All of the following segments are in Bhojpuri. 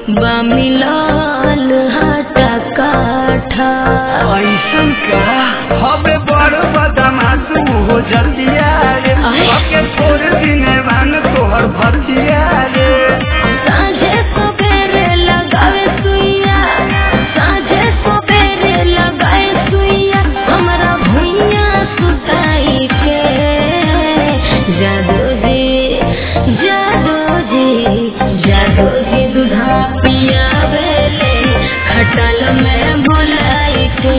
बमिलाल हटा काठा ऐसन का हवे बड़ बदमाश हो जल्दिया रे आय। ओके छोड़ दिने वान तोहर भतिया रे साँझे सबेरे लगावे सुइया साँझे सबेरे लगाए सुइया हमरा भुइया सुताई के जादू जी जादू जी जादू जी दूधा पियावेले खटल में भुलाई के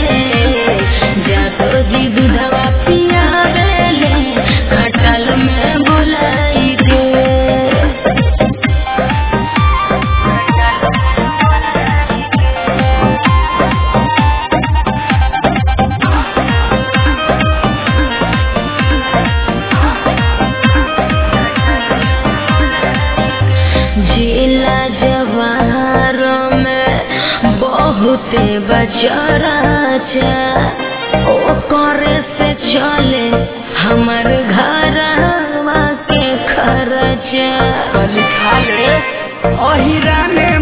जादू जी दूधवा पियावेले खटल में भुलाई के जिला जवार में बहुते बचरा ओ करे से चले हमर घर के खर्चा लिखा ले अहिरा ने